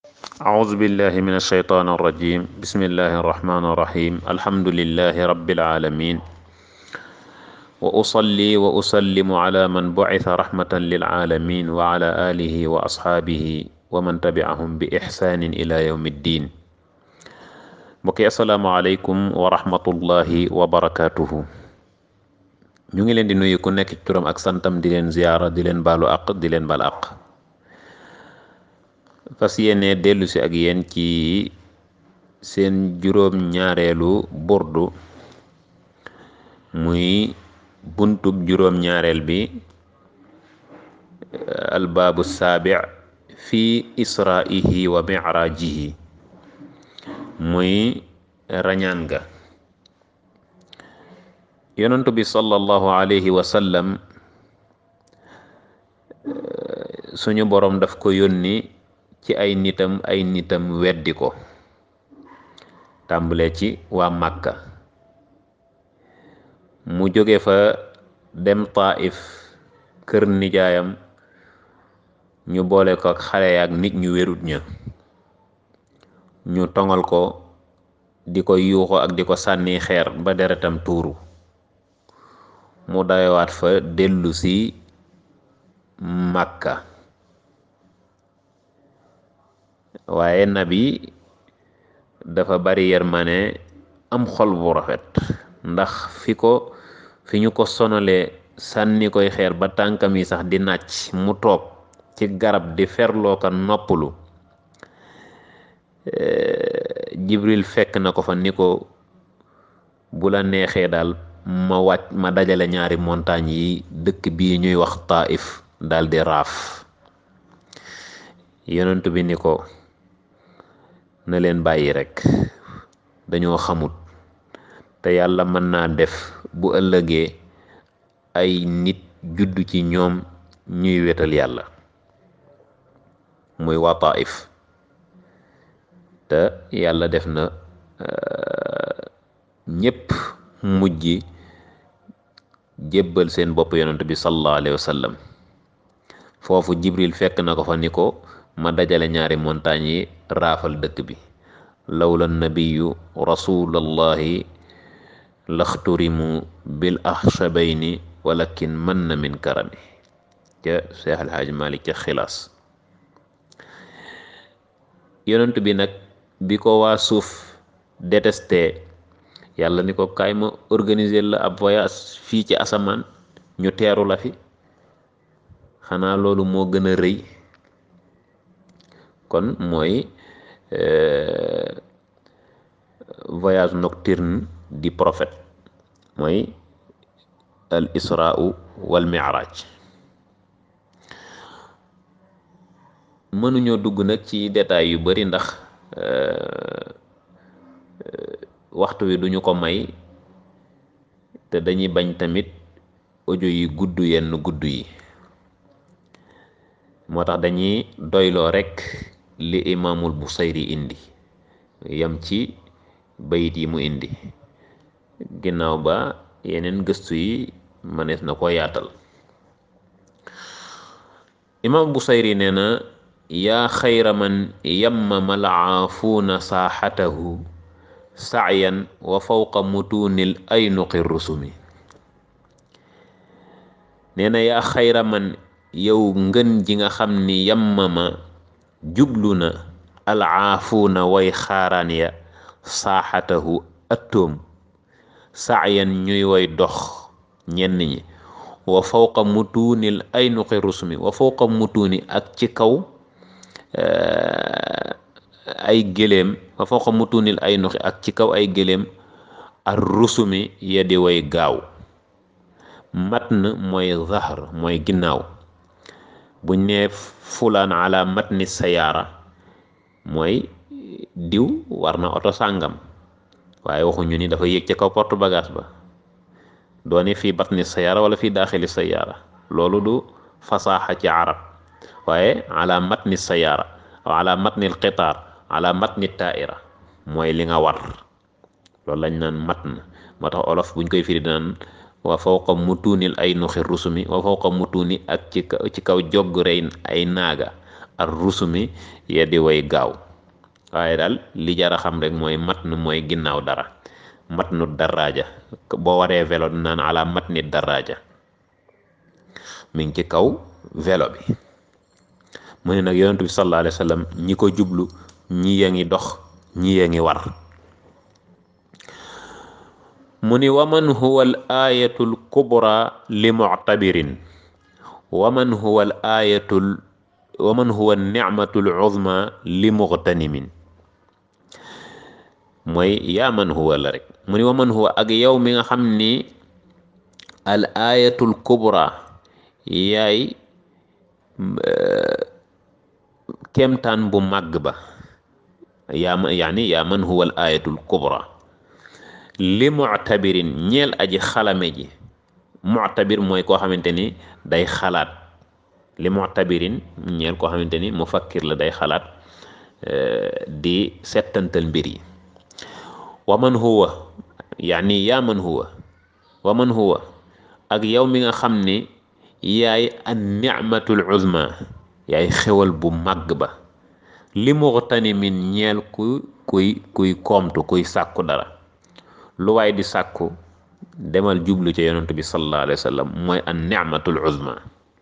أعوذ بالله من الشيطان الرجيم بسم الله الرحمن الرحيم الحمد لله رب العالمين وأصلي وأسلم على من بعث رحمة للعالمين وعلى آله وأصحابه ومن تبعهم بإحسان إلى يوم الدين mbokki asalaamaaleykum wa rahmatullahi wa barakaatuhu ñu ngi leen di nuyu ku nekk ci turam ak santam di leen ziyaara di leen baalu àq di leen bal àq fas yéene dellu si ak yéen ci seen juróom ñaareelu burdu muy buntub juróom ñaareel bi albaabu saabi fi israihi wa mirajihi muy rañaan ga yonentu bi sallallahu alayhi wa sallam suñu boroom daf ko yónni ci ay nitam ay nitam weddi ko tàmbale ci waa Màkka mu jóge fa dem Taif kër nijaayam ñu boole ko ak xale yaak nit ñu wérut ña ñu tongal ko di ko yuuxu ak di ko sànni xeer ba deretam tuuru mu dayowaat fa dellu si Màkka waaye nabi dafa bari yërmane am xol bu rafet ndax fi ko fi ñu ko sonalee sànni koy xeer ba tànkam yi sax di nàcc mu toog ci garab di ferloo ko noppalu jibril fekk na ko fa ni ko bu la neexee daal ma wàcc ma dajale ñaari montagne yi dëkk bii ñuy wax Taif daal di raaf yonent bi ni ko na leen bàyyi rekk dañoo xamut te yàlla mën naa def bu ëllëgee ay nit juddu ci ñoom ñuy wetal yàlla muy waa Taif te yàlla def na ñépp mujj jébbal seen bopp yonent bi sallallahu alayhi wa sallam foofu jibril fekk na ko fa ni ko ma dajale ñaari montagne yi raafal dëkk bi lawla nabiyu rasulallahi laxturimu bil axshabayni walakin mën na min karami ca Seex Alxaaj Malik ca xilaas yonent bi nag bi ko waa suuf détesté yàlla ni ko kaay ma organiser la ab voyage fii ci asamaan ñu teeru la fi xanaa loolu moo gën a rëy kon mooy voyage nocturne di prophète mooy al israu wal mi'raj mënuñoo dugg nag ci détails yu bari ndax waxtu wi duñu ko may te dañuy bañ tamit audio yi gudd yenn gudd yi moo tax dañuy doyloo rekk li imaamul Busayri indi yam ci bayit yi mu indi ginnaaw ba yeneen gëstu yi mënees na ko yaatal imaam Busayri nee na yaa xayra man yammama alaafuuna saaxatahu sacyan wa fawqa mutuunil aynuqi rusumi nee na yaa xayra man yow ngën ji nga xam ni yammama jublu na alaafuuna way xaaraan ya saaxatahu attoom sacyan ñuy way dox ñenn ñi wa fawqa mutuunil aynuqi rusumi wa fawqa mutuuni ak ci kaw ay gëléem wa fawqa mutuunil ay nuxi ak ci kaw ay gëléem ar rusumi ya di way gaaw matn mooy zahr mooy ginnaaw buñ ne fulaan ala matni sayaara mooy diw war na oto sàngam waaye waxuñu ni dafa yéeg ci kaw porte bagage ba doone fii batni sayaara wala fii daaxili sayaara loolu du fasaaxa ci arab waaye ala matni sayaara aw ala matnil qitaar ala matni taaira mooy li nga war loolu lañ naan matn moo tax olof buñ koy firi dinaan wa fawqa mutuunil ay nuxi rusumi wa fawqa mutuuni ak ci kaw ci kaw jogg rey ay naaga ar rusumi ya di way gaaw waaye daal li jar a xam rek mooy mat nu mooy ginnaaw dara mat nu daraaja boo waree vélo naan ala mat ni daraaja mi ngi ci kaw vélo bi mu ne nag yonent bi sallallahu alayhi wa sallam ñi ko jublu ñi ya ngi dox ñi ya ngi war mu ni waman huwa al ayatul kubra li muctabirin waman huwa al ayatul waman huwa nicmatul uzma li muxtanimin mooy yaa man huwa la rek mu ni waman huwa ak yow mi nga xam ni al ayatul kubra yaay kemtaan bu màgg ba yaa ma yaani yaa man huwa al ayatul kubra li muctabirin ñeel aji xalame ji muctabir mooy koo xamante ni day xalaat li muctabirin ñeel koo xamante ni mufakkir la day xalaat di settantal mbir yi wa man huwa yaani yaa man huwa wa man huwa ak yow mi nga xam ni yaay an nicmatul uzma yaay xewal bu màgg ba li muxtani min ñeel ku kuy kuy koomtu kuy sàkku dara lu waay di sàkku demal jublu ca yonent bi sallallahu alayhi wa sallam mooy an nicmatul uzma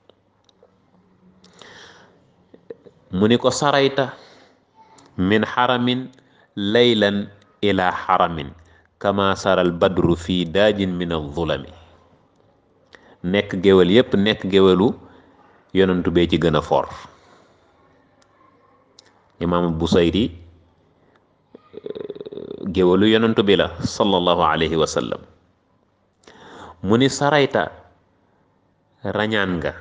mu ni ko sarayta min xaramin laylan ila xaramin kama saral badru fii daajin min alzulami nekk géwél yépp nekk géwélu yonentu bee ci gën a for imaam Busayri géwélu yonentu bi la sallallahu alayhi wa sallam mu ni sarayta rañaan nga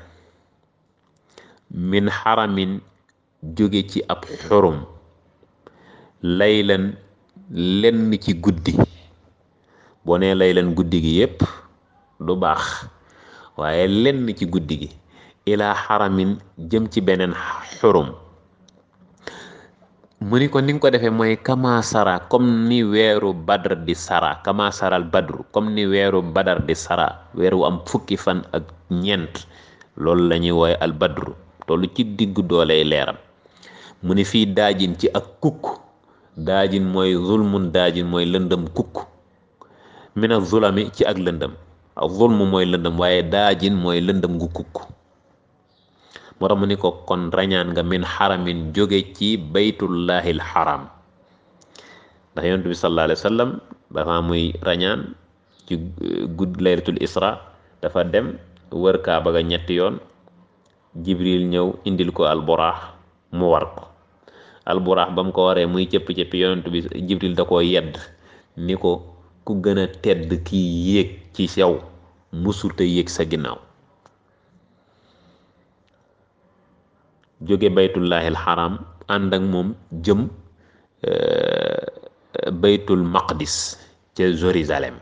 min xaramin jóge ci ab xurum laylan lenn ci guddi boo nee laylan guddi gi yépp du baax waaye lenn ci guddi gi ilaa xaramin jëm ci beneen xurum mu ni ko ni nga ko defee mooy kama sara comme ni weeru badar di sara kama saral badru comme ni weeru badar di sara weeru am fukki fan ak ñeent loolu la ñuy wooye al badru tollu ci diggu dooley leeram mu ni fii daajin ci ak kukk daajin mooy zulmun daajin mooy lëndëm kukk mina zulami ci ak lëndëm ak zulmu mooy lëndëm waaye daajin mooy lëndëm gu kukk moo tax mu ni ko kon rañaan nga min xaramin jóge ci baytullahil xaram ndax yonent bi sallallahu alayhi wa sallam dafa muy rañaan ci gudd laylatul isra dafa dem wër kaaba ga ñetti yoon jibril ñëw indil ko alburaax mu war ko alburaax ba mu ko waree muy cëpp-cëppi yonent bi jibril da koo yedd ni ko ku gën a tedd kii yéeg ci sew musulta yéeg sa ginnaaw jóge baytullahil xaram ànd ak moom jëm baytul maqdis ca Jérusalem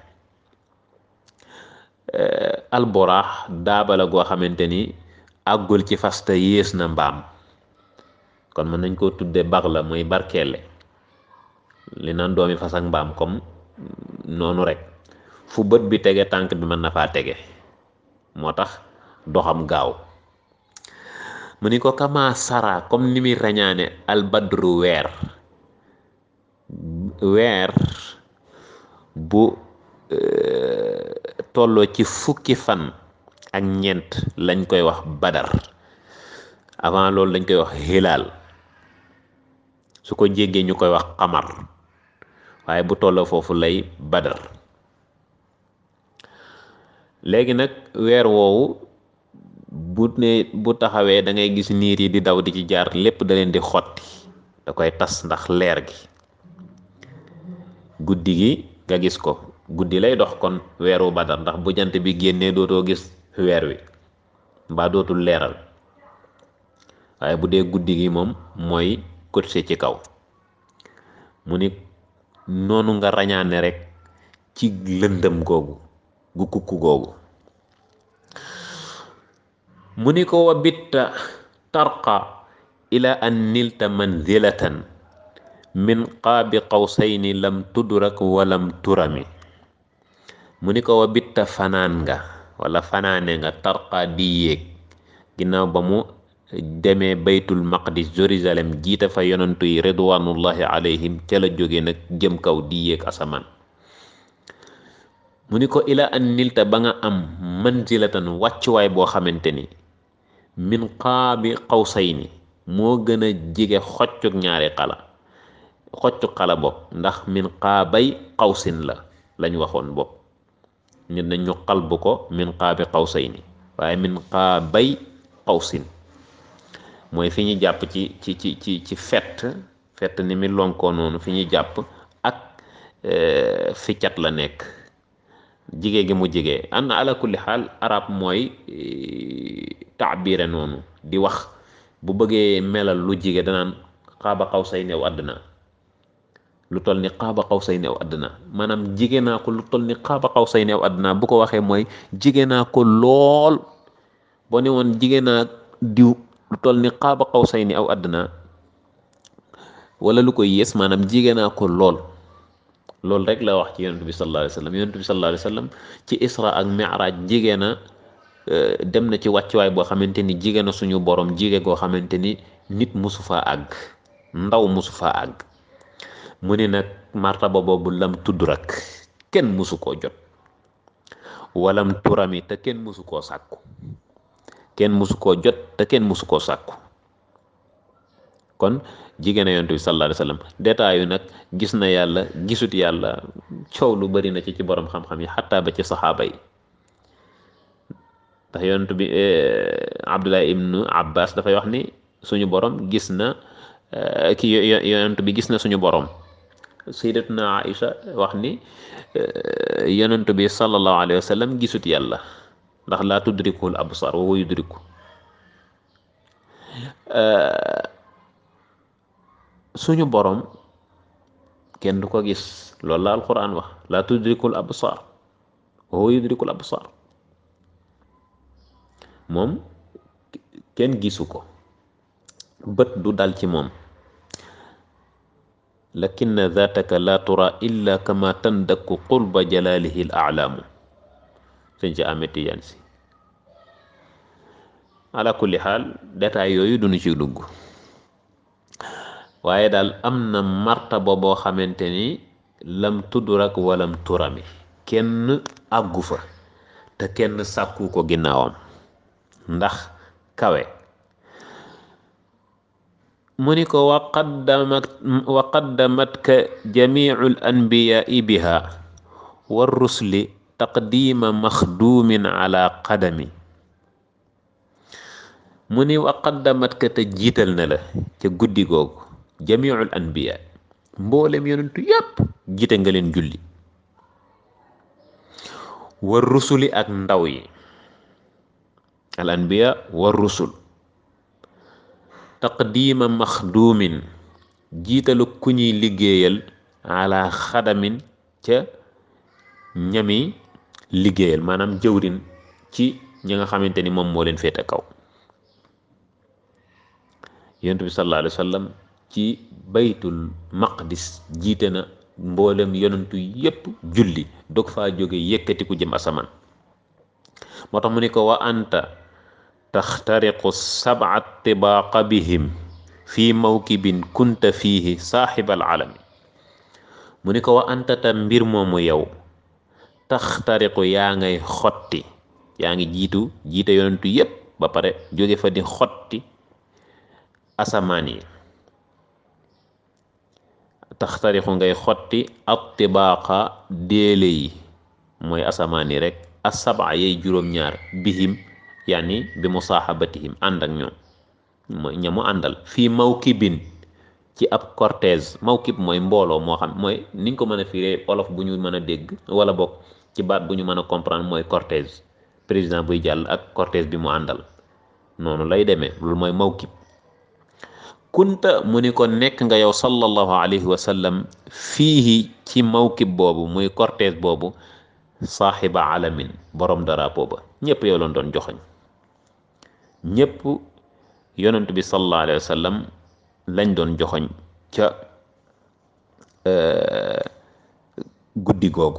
alboraax daaba la goo xamante ni àggul ci fasta yées na mbaam kon mën nañ koo tudde bax la muy barkeele li naan doomi fas ak mbaam comme noonu rek fu bët bi tege tànk bi mën na faa tege moo tax doxam gaaw mu ni ko kama sara comme ni muy rañaane albadru weer weer bu tolloo ci fukki fan ak ñeent lañ koy wax badar avant loolu lañ koy wax hilaal su ko jéggee ñu koy wax xamar waaye bu tolloo foofu lay badar léegi nag weer woowu bu ne bu taxawee da ngay gis niir yi di daw di ci jaar lépp da leen di xotti da koy tas ndax leer gi guddi gi nga gis ko guddi lay dox kon weeru badar ndax bu jant bi génnee dootoo gis weer wi mbaa dootul leeral waaye bu dee guddi gi moom mooy cotisé ci kaw mu ni noonu nga rañaane rek ci lëndëm googu gu kukku googu mu ni ko wa bitta tarqa ila an nilta manzilatan min qaabi qawsayni lam tudrak walam turami mu ni ko wa bitta fanaan nga wala fanaane nga tarqa di yéeg ginnaaw ba mu demee baytul maqdis Jérusalem jiite fa yonantu yi ridwanullahi alayhim ca la jóge nag jëm kaw di yéeg asamaan mu ni ko ila an nilta ba nga am manzilatan wàccuwaay boo xamante ni min qaabi qawsayni moo gën a jige xoccuk ñaari xala xoccu xala bopp ndax min qaabay qawsin la lañ waxoon bopp nit nañ ñu xalbu ko min qaabi qawsayni waaye min qaabay qawsin mooy fi ñu jàpp ci ci ci ci ci fett fett ni mi lonkoo noonu fi ñu jàpp ak fi cat la nekk jige gi mu jige an ala kulli xaal arab mooy taabire noonu di wax bu bëggee melal lu jige danaan xaaba xaw say new àddina lu toll ni xaaba xaw say new àddina maanaam jige naa ko lu toll ni xaaba xaw say new àddina bu ko waxee mooy jige naa ko lool boo ne woon jige naa diw lu toll ni xaaba xaw say ni aw àddina wala lu koy yées maanaam jige naa ko lool loolu rek la wax ci yonent bi sallallahu alayhi wa sallam yonent bi sallallahu alayhi wa sallam ci isra ak mi'raj jige na dem na ci wàccuwaay boo xamante ni jige na suñu borom jige goo xamante ni nit musu faa àgg ndaw musu faa àgg mu ni nag martaba boobu lam tudd rek kenn musu koo jot walam turami te kenn musu koo sàkku kenn musu koo jot te kenn musu koo sàkku kon jigéen yonent bi sallallahu alayhi wa sallam détail yu nag gis na yàlla gisut yàlla coow lu bari na ci ci borom xam-xam yi xataa ba ci saxaaba yi ndax yonent bi Abdullah ibnu Abbas dafay wax ni suñu borom gis na ki yonent bi gis na suñu borom sayyidatuna Aïcha wax ni yonent bi sallallahu alayhi wa sallam gisut yàlla ndax laa tudrikul absar wa huwa yudriku suñu borom kenn du ko gis loolu la alquran wax laa tudrikul absar wa huwa yudrikul absar moom kenn gisu ko bët du dal ci moom lakinna zataka la tura illa kama tandakku qurba jalalihi al a'lamu sëñ ci Ahmed Tidiane si ala kulli xaal détail yooyu duñu ci dugg waaye daal am na martaba boo xamante ni lam tudrak walam turami kenn àggu fa te kenn sàkku ko ginnaawam ndax kawe mu ni ko wa qaddamat wa qaddamatka jamiu l anbiyaai biha wa rusli taqdima maxduumin ala qadami mu ni wa qaddamatka te jiital na la ca guddi googu jamiul anbiya mboolem yonentu yépp jiite nga leen julli war rusuli ak ndaw yi al anbiya war rusul taqdiima maxduumin jiitalu ku ñuy liggéeyal ala xadamin ca ñami liggéeyal maanaam jëwrin ci ñi nga xamante ni moom moo leen féete kaw yonent bi sallallahu alayhi wa sallam ci baytul maqdis jiite na mboolem yonentu yépp julli dog faa jóge yëkkati ku jëm asamaan moo tax mu ni ko wa anta taxtariqu sab'a tibaaqa bihim fii mawkibin kunta fiihi saaxibal alami mu ni ko wa anta ta mbir moomu yow taxtariqu yaa ngay xotti yaa ngi jiitu jiite yonentu yépp ba pare jóge fa di xotti asamaan yi taxtarixu ngay xotti ak tibaaqa déele yi mooy asamaan yi rek asaba yay juróom-ñaar bihim yaani bi musaaxabatihim ànd ak ñoom mooy ñamu àndal fii mawkibin ci ab cortège mawkib mooy mbooloo moo xam mooy niñ ko mën a firee olof bu ñu mën a dégg wala bokk ci baat bu ñu mën a comprendre mooy cortège président buy jàll ak cortège bi mu àndal noonu lay demee loolu mooy mawkib kunta mu ni ko nekk nga yow sallallahu alayhi wa sallam fiihi ci mawkib boobu muy cortège boobu saaxiba alamin borom drapeau ba ñëpp yow lañ doon joxoñ ñëpp yonent bi sallallahu alayhi wa sallam lañ doon joxoñ ca guddi googu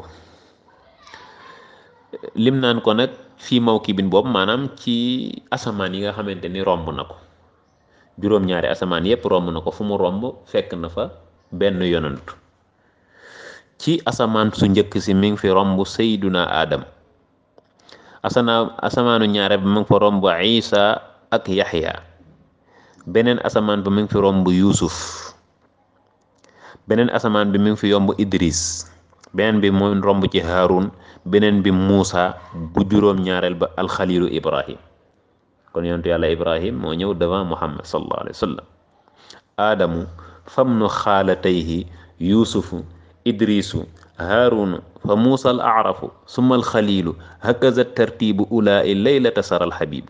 lim naan ko nag fii mawkibin boobu maanaam ci asamaan yi nga xamante ni romb na ko juróom-ñaari asamaan yépp romb na ko fu mu romb fekk na fa benn yonant ci asamaan su njëkk si mi ngi fi romb sayduna aadam asana asamaanu ñaare bi mi ngi fa romb isa ak yaxya beneen asamaan bi mi ngi fi romb yuusuf beneen asamaan bi mi ngi fi yomb idris beneen bi mu romb ci haarun beneen bi muusa bu juróom ñaareel ba alxalilu ibrahim kon yonentu yàlla ibrahim moo ñëw devant muhammad sallallahu alayhi wa sallam aadamu famnu xaalatayhi yuusufu idrisu haarunu fa muusa al arafu summa alxalilu hakaza tartibu ulaai laylata sara alxabibu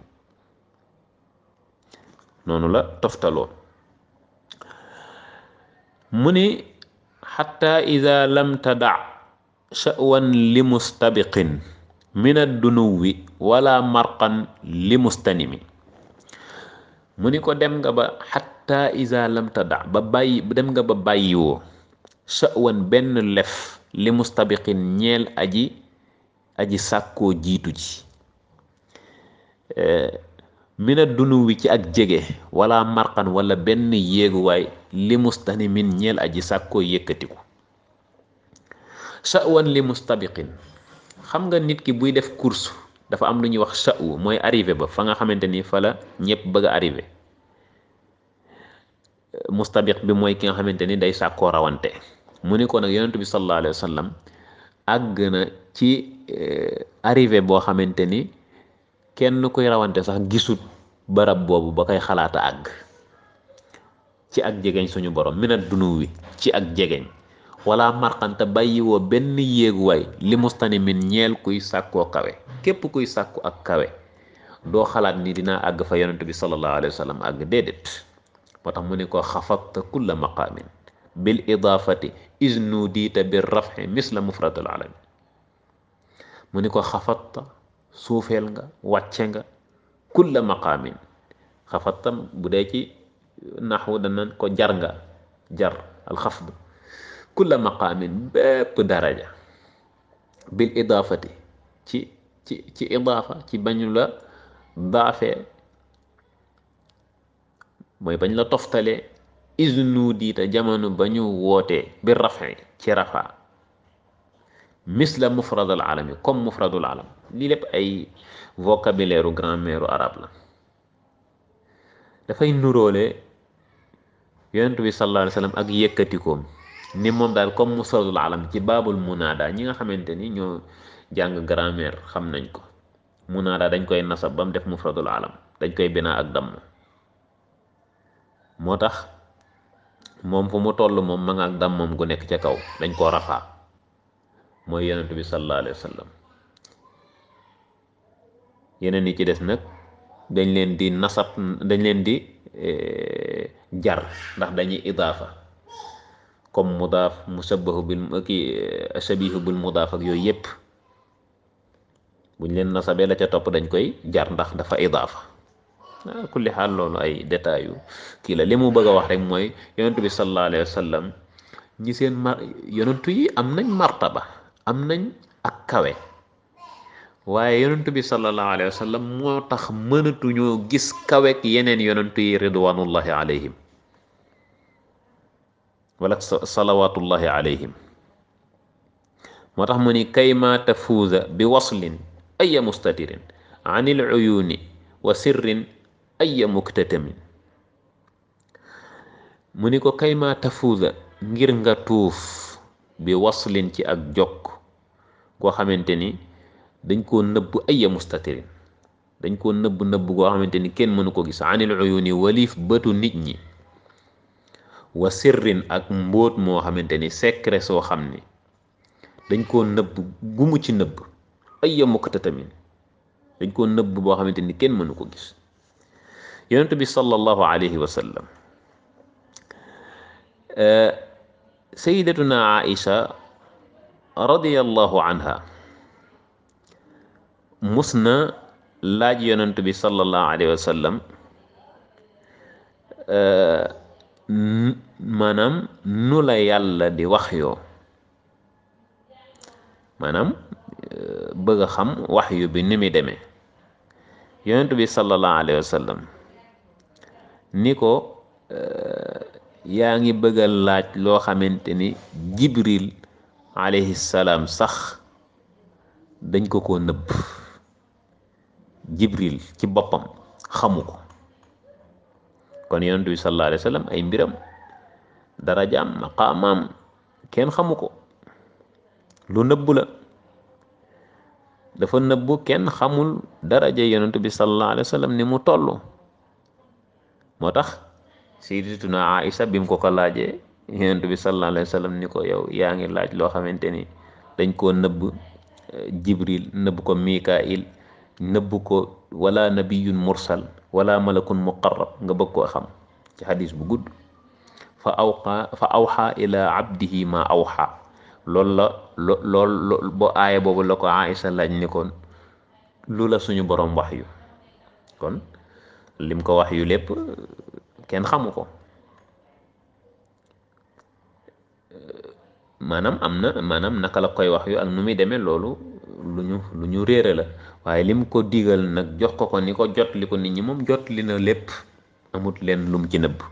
noonu la toftaloo mu ni xatta ida lam tada sha'wan li mustabiqin min addunuwi wala marqan li mustanimi mu ni ko dem nga ba xatta ida lam tada ba bàyyi dem nga ba bàyyiwoo sha'wan benn lef li mustabiqin ñeel aji aji sàkkoo jiitu ji mina dunu wi ci ak jege wala marqan wala benn yéeguwaay li mustani min ñeel aji sàkkoo yëkkatiku sha'wan li mustabiqin xam nga nit ki buy def course dafa am lu ñuy wax sha'wu mooy arrivé ba fa nga xamante ni fa la ñëpp bëgg a arrivé mustabiq bi mooy ki nga xamante ni day sàkkoo rawante mu ni ko nag yonent bi sallallahu alayhi wa sallam àgg na ci arrivé boo xamante ni kenn kuy rawante sax gisut barab boobu ba koy xalaata àgg ci ak jegeñ suñu borom minat dunu wi ci ak jegeñ wala marqante bàyyiwoo benn yéeguwaay li mustani min ñeel kuy sàkkoo kawe képp kuy sàkku ak kawe doo xalaat ni dinaa àgg fa yonent bi sallallahu alayhi wa sallam àgg déedéet moo tax mu ne ko xafadta kulla maqaamin bil idaafati isnu diita bir rafxi misla mufradul alami mu ni ko xafadta suufeel nga wàcce nga kulla maqaamin xafadta bu dee ci naxwu danañ ko jar nga jar alxafd kulla maqaamin bépp daraja bil idaafati ci ci ci idaafa ci bañu la daafee mooy bañ la toftalee isnu diita jamono ba ñu wootee bi rafi ci rafa misla mufradul alami comme mufradul alam lii lépp ay vocabulaire grammaire arabe la dafay nuróole yonent bi sallallahu alayhi wa sallam ak yëkkatikoom ni moom daal comme mufradul alam ci baabul munaada ñi nga xamante ni ñoo jàng grammaire xam nañ ko munaada dañ koy nasab ba mu def mufradul alam dañ koy binaa ak damm moo tax moom fu mu toll moom ma nga ak dam moom gu nekk ca kaw dañ koo rafaa mooy yonent bi sallallahu alayhi wa sallam yeneen yi ci des nag dañ leen di nasab dañ leen di jar ndax dañuy idaafa comme mudaaf musabbahu bil ki shabihu bil mudaaf ak yooyu yépp buñ leen nasabee la ca topp dañ koy jar ndax dafa idaafa ah kulli xaal loolu ay détails yu kii la li mu bëgg a wax rek mooy yonentu bi sallallahu alayhi wa sallam ñi seen mar yonentu yi am nañ martaba am nañ ak kawe waaye yonentu bi sallallahu alayhi wa sallam moo tax mënatuñoo gis kawek yeneen yonentu yi ridwanullahi alayhim wala salawatullahi alayhim moo tax mu ni kayma tafuuza bi waslin aya mustatirin an il uyuni wa sirrin aya muktatamin mu ni ko kayma tafuuza ngir nga tuuf bi waslin ci ak jokk koo xamante ni dañ koo nëbb aya mustatirin dañ koo nëbb nëbb koo xamante ni kenn mënu ko gis anil uyuni waliif bëtu nit ñi wa sirrin ak mbóot moo xamante ni secret soo xam ni dañ koo nëbb gumu ci nëbb aya muktatamin dañ koo nëbb boo xamante ni kenn mënu ko gis yonent bi sallallahu alayhi wa sallam sayidatuna aisha radiyallahu anha mus na laaj yonent bi sallallahu alayhi wa sallam maanaam nu la yàlla di wax yoo maanaam bëgg a xam wax yu bi ni muy demee yonent bi sallallahu alayhi wa sallam ni ko yaa ngi bëgg a laaj loo xamante ni jibril alayhi salaam sax dañ ko ko nëbb jibril ci boppam xamu ko kon yonent bi sallallahu alayhi wa sallam ay mbiram darajaam maqaamaam kenn xamu ko lu nëbb la dafa nëbb kenn xamul daraja yonent bi sallallahu alayhi wa sallam ni mu toll moo tax sayyidatuna Aïsa bi mu ko ko laajee yonent bi sallallahu alayhi wa sallam ni ko yow yaa ngi laaj loo xamante ni dañ koo nëbb jibril nëbb ko mikail nëbb ko wala nabiyun mursal wala malakun muqarrab nga bëgg koo xam ci xadis bu gudd fa awqa fa awxa ila abdihi ma awxa loolu la lo lool bo aaya boobu la ko Aïsa laaj ni kon lu la suñu borom wax yu kon lim ko wax yu lépp kenn xamu ko maanaam am na maanaam naka la koy wax yu ak nu muy demee loolu lu ñu lu ñu réere la waaye lim ko digal nag jox ko ko ni ko jot li ko nit ñi moom jot li na lépp amut leen lum ci nëbb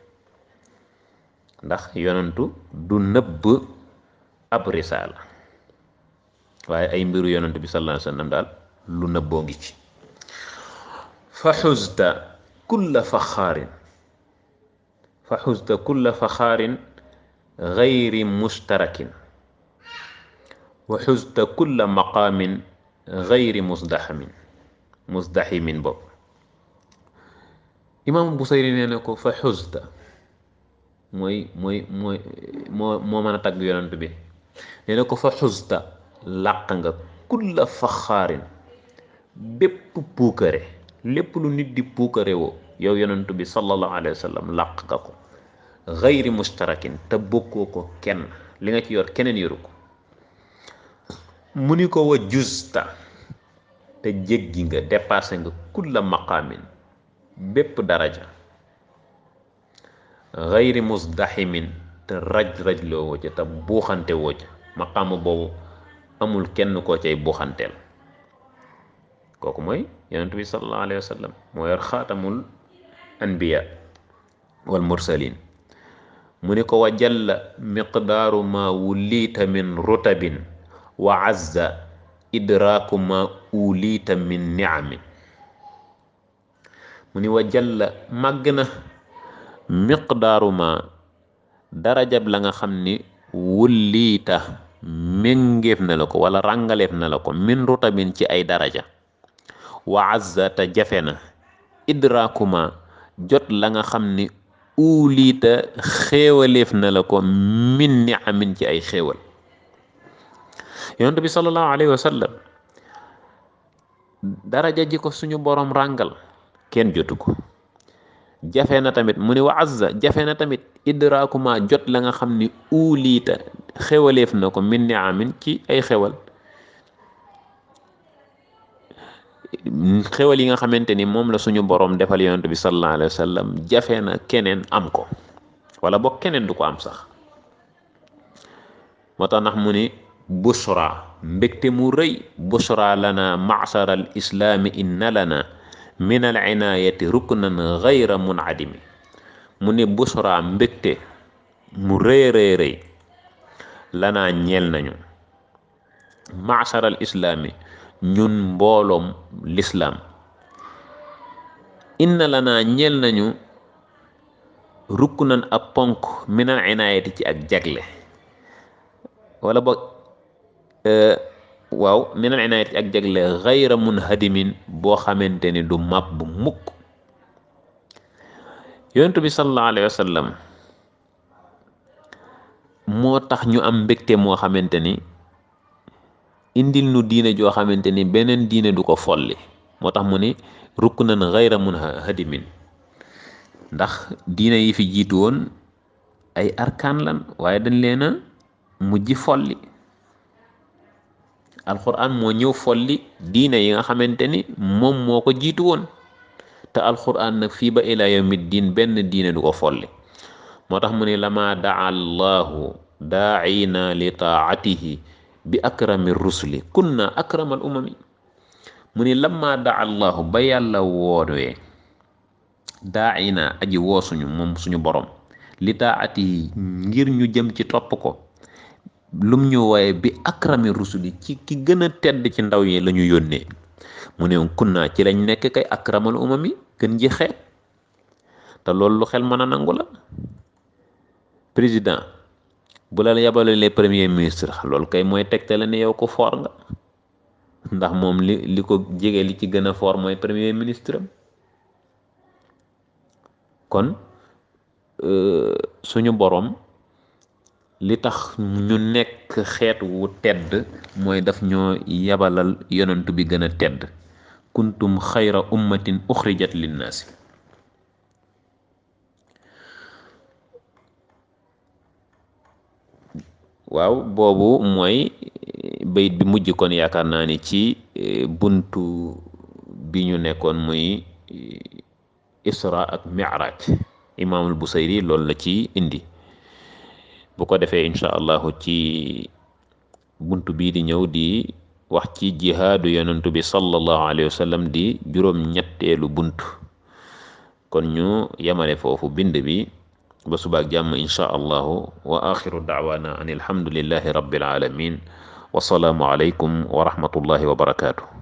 ndax yonantu du nëbb ab risaala waaye ay mbiru yonantu bi sallallahu alayhi wa sallam daal lu nëbboo ngi ci fa xusta kulla faxaarin fa xusta kulla faxaarin gayri mustarakin wa xusta kulla maqaamin gayri musdaxamin musdaximin bopp imaam Busayri nee na ko fa xusta mooy mooy mooy moo moo mën a tagg yonent bi nee na ko fa xusta làq nga kulla faxaarin bépp puukare lépp lu nit di puukare woo yow yonent bi sallallahu alayhi wa sallam làq nga ko gayri mustarakin te bokkoo ko kenn li nga ci yor keneen yoru ko mu ni ko wa justa te jéggi nga dépassé nga kulla maqaamin bépp daraja gayri musdaximin te raj-raj loo woo ca te buuxante woo ca maqaama boobu amul kenn koo cay buuxanteel kooku mooy yonent bi sallallahu alayhi wa sallam moo yor xaatamul anbiya wal mursalin mu ni ko wa jalla miqdaaru ma wuliita min rutabin wa azza idraaku ma uliita min niamin mu ni wa jalla màgg na miqdaaru ma darajab la nga xam ni wulliita méngeef na la ko wala ràngaleef na la ko min rutabin ci ay daraja wa azza te jafe na idraakuma jot la nga xam ni uliita xéewaleef na la ko min ni amin ci ay xéewal yonent bi sallallahu alayhi wa sallam daraja ji ko suñu boroom ràngal kenn jotu ko jafe na tamit mu ni wa azza jafe na tamit idraakuma jot la nga xam ni uliita xéwaleef na ko min ni amin ci ay xewal xewal yi nga xamante ni moom la suñu boroom defal yonent bi sallallahu alayhi wa sallam jafe na keneen am ko wala boog keneen du ko am sax moo tax ndax mu ni bushra mbégte mu rëy bushra lana ma'shar al islaami inna lana min al inaayati ruknan gayra munadimi mu ni bushra mbégte mu rëy rëy rëy lanaa ñeel nañu ma'shar al islaami ñun mbooloom lislaam inna lanaa ñeel nañu ruknan ab ponk min al inaayati ci ak jagle wala boog waaw minal inaayati ak jagle xayra munhadimin boo xamante ni du mab bu mukk yonent bi sallallahu alayhi wa sallam moo tax ñu am mbégte moo xamante ni indil nu diine joo xamante ni beneen diine du ko folli moo tax mu ni ruknan xayra munhadimin ndax diine yi fi jiitu woon ay arkaan lan waaye dañ leen a mujj folli alquran moo ñëw folli diine yi nga xamante ni moom moo ko jiitu woon te alquran nag fii ba ila yawmi diin benn diine du ko folli moo tax mu ne lama daa allahu daacina li taatihi bi akrami rusuli kunna akramal umami mu ni lama daa allahu ba yàlla woowee daa ina aji woo suñu moom suñu borom li taati ngir ñu jëm ci topp ko lum ñu wooye bi akrami rusuli ci ki gën a tedd ci ndaw yi la ñu yónnee mu ne kunnaa ci lañ nekk kay akramal umami gën ji xeet te loolu lu xel mën a nangu la président bu la yabale les premier ministre loolu kay mooy tegtale ne yow ko foor nga ndax moom li li ko jege li ci gën a foor mooy premier ministre am kon suñu borom li tax ñu nekk xeet wu tedd mooy daf ñoo yabalal yonent bi gën a tedd kuntum xayra ummatin uxrijat linnaasi waaw boobu mooy bayit bi mujj kon yaakaar naa ni ci buntu bi ñu nekkoon muy isra ak mi'raj imaamul busayri loolu la ci indi bu ko defee incha allahu ci bunt bii di ñëw di wax ci jihaadu yonentu bi sallallahu alayhi wa sallam di juróom ñetteelu bunt kon ñu yemale foofu bind bi ba subaak jàmm incha allahu wa axiru daawaana an alhamdulillahi rabbil alamin wa salaamu alaykum wa rahmatullahi wa barakaatu